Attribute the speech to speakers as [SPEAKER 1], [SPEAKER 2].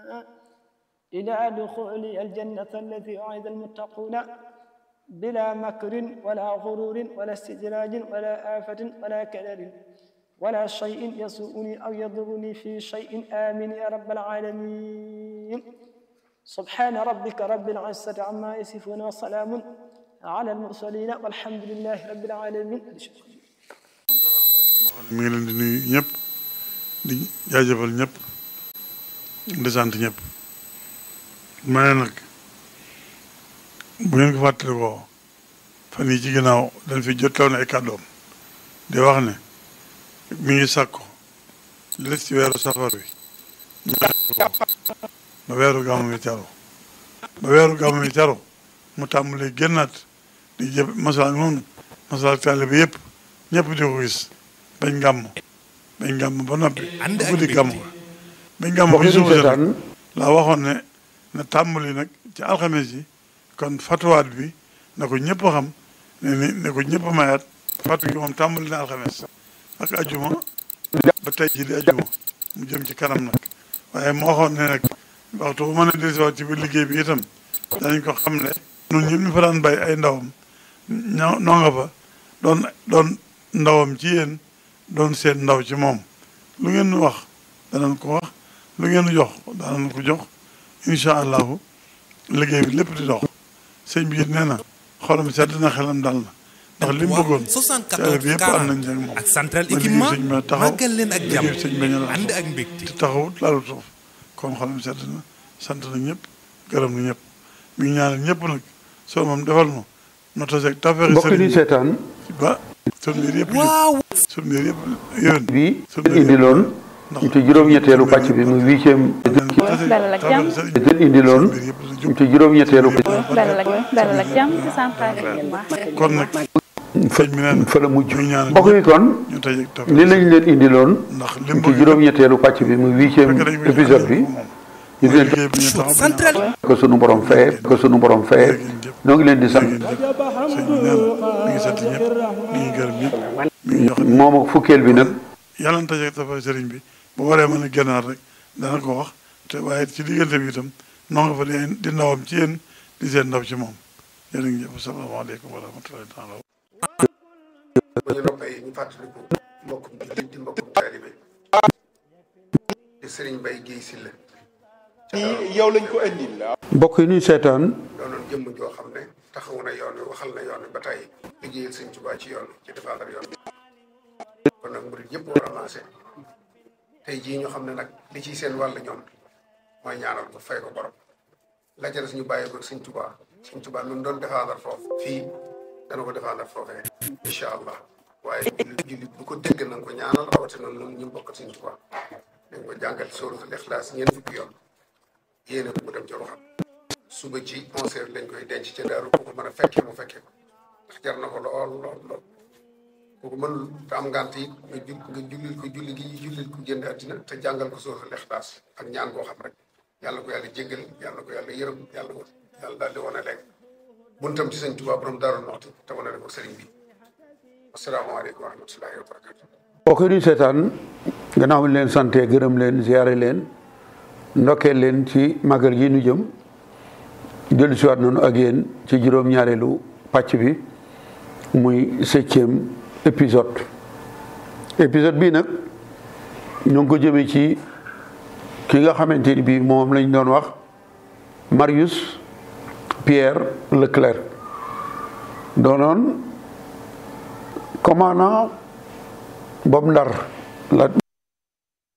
[SPEAKER 1] إلى دخول الجنة التي وعد المتقون بلا مكر ولا غرور ولا استدراج ولا آفة ولا كدر ولا شيء يسوءني أو يضرني في شيء آمين يا رب العالمين سبحان ربك رب العزة عما يصفون وسلام على المرسلين والحمد لله رب العالمين
[SPEAKER 2] mi ngi leen di nuyu ñëpp di jaajëfal ñëpp di sant ñëpp ma ne nag bu ngeen ko fàttalikoo fan yi ci ginnaaw dañ fi jotloon ay kàddoom di wax ne mi ngi sàkku li des ci weeru safar wi ba weeru gàmmu mi teru ba weeru gàmmu mi teru mu tàmbali génnaat di jëf masala noonu masala taalibe bi yëpp ñëpp di ko gis bañ gàmm bañ gàmm ba noppi ba guddi gàmm bañ gàmm ba suuf si nag laa waxoon ne na tàmbali nag ci alxames yi kon fatuwaat bi na ko ñëpp xam ne ni ne ko ñëpp mayaat fatu gi moom tàmbali na alxames ak ajuma ba tey ji di ajuma mu jëm ci kanam nag waaye moo waxoon ne nag waxtu bu mën a dellusiwaat ci biir liggéey bi itam danañ ko xam ne ñun ñëpp ñu fa daan bay ay ndawam ñoo noo nga fa doon doon ndawam ci yéen doon seen ndaw ci moom lu ngeen nu wax danañ ko wax lu ngeen nu jox danañ ko jox incha allahu liggéey bi lépp di dox sëñ bi it nee na xolam sedd na xelam dal na ndax li mu bëggoon teel bi yëpp am nañ ak moom
[SPEAKER 3] ak central
[SPEAKER 2] ba liggéey
[SPEAKER 3] équipement
[SPEAKER 2] sëñ bi taxaw
[SPEAKER 3] màggal leen ak jàmm
[SPEAKER 2] liggéey sëñ bi ñu
[SPEAKER 3] ànd ak mbégte
[SPEAKER 2] te taxawut laalu suuf kon xolam sedd na sant na ñëpp gërëm na ñëpp mi ngi ñaanal ñëpp nag soo moom defal nu no taseeg tafeexi
[SPEAKER 4] mbokk yi
[SPEAKER 2] sëriñ bi
[SPEAKER 4] seetaan
[SPEAKER 2] ba sun mbir yëpp
[SPEAKER 3] waaw
[SPEAKER 2] sun mbir yëpp yéen
[SPEAKER 4] bi indiloon ci juróom-ñetteelu pàcc bi muy huitième
[SPEAKER 5] dalal ak jàmm
[SPEAKER 4] den indiloon ci juróom-ñetteelu
[SPEAKER 5] dalal ak dalal ak jàmm ci central équipement
[SPEAKER 2] kon nag sëñ bi neen
[SPEAKER 4] fa la mujj
[SPEAKER 2] muy ñaanal
[SPEAKER 4] mbokk yi kon
[SPEAKER 2] ñu taseeg
[SPEAKER 4] li
[SPEAKER 2] tafeexi
[SPEAKER 4] lañ leen indiloon
[SPEAKER 2] ndax lim
[SPEAKER 4] ci juróom-ñetteelu pàcc bi muy huitième épisode bi ñu di leen
[SPEAKER 2] liggéey bi ñu taxaw
[SPEAKER 3] central
[SPEAKER 4] ko sunu borom fayee ko sunu borom fayee ñoo ngi leen di sant
[SPEAKER 2] sëñ bi neen mi ngi sant ñëpp mi ngi gërëm ñëpp mi ngi jox
[SPEAKER 4] moom ak fukkeel bi nag
[SPEAKER 2] yàlla na taseeg tafeexi sëriñ bi bu waree mën a génnaar rek dana ko wax te waaye ci diggante bi itam noo nga fa di di ndawam ci yéen di seen ndaw ci moom jërë ngeen jëf salaamaaleykum wa rahmatullahi taala
[SPEAKER 6] ba ñu noppee ñu fàttaliku mbokkum jullit di mbokkum taalibe di sëriñ Bay Géey Silla
[SPEAKER 7] yow lañ ko indil la
[SPEAKER 4] mbokk yi ñuy seetaan
[SPEAKER 6] doonoon jëmm joo xam ne taxawu na yoon wi waxal na yoon wi ba tey liggéeyal sëñ Tuubaa ci yoon wi ci défendre yoon wi kon nag murid yëpp war a maase tey jii ñu xam ne nag li ciy seen wàll ñoom mooy ñaanal ko fay ko borom la ca des ñu bàyyi ko sëñ Tuubaa sëñ Tuubaa lu mu doon défendre foofu fii dana ko défendre foofee incha allah waaye jullit jullit bu ko dégg na nga ko ñaanal rawatina noonu ñu bokk sëñ Tuubaa dañ ko jàngal sóoratul Ixlaas ñeent fukki yoon yéene ko mu dem ca waxam suba ci onze heures lañ koy denc ca daaru ku ko mën a fekkee mu fekkee ko ndax jar na ko lool lool lool ku ko mënul te am ngant it nga jul nga jullil ko julli gi jullil ko génn àddina te jàngal ko sóoratul Ixlaas ak ñaan koo xam rek yàlla ko yàlla jéggal yàlla ko yàlla yërëm yàlla ko yàlla daal di wane léegi buntam ci sëñ Tuubaa borom Daaru Muxti te wane ko sëriñ bi asalaamaaleykum wa rahmatullahi wa barakatu
[SPEAKER 4] mbokk yi ñuy seetaan gannaaw bi ñu leen sante gërëm leen ziare leen ndokkeel leen ci màggal gi nu jëm dellu siwaat nañu ak yéen ci juróom-ñaareelu pàcc bi muy septième épisode épisode bii nag ñu ngi ko jëmee ci ki nga xamante ni bii moom lañ doon wax Marius Pierre Leclerc doonoon commandant boobu Ndar la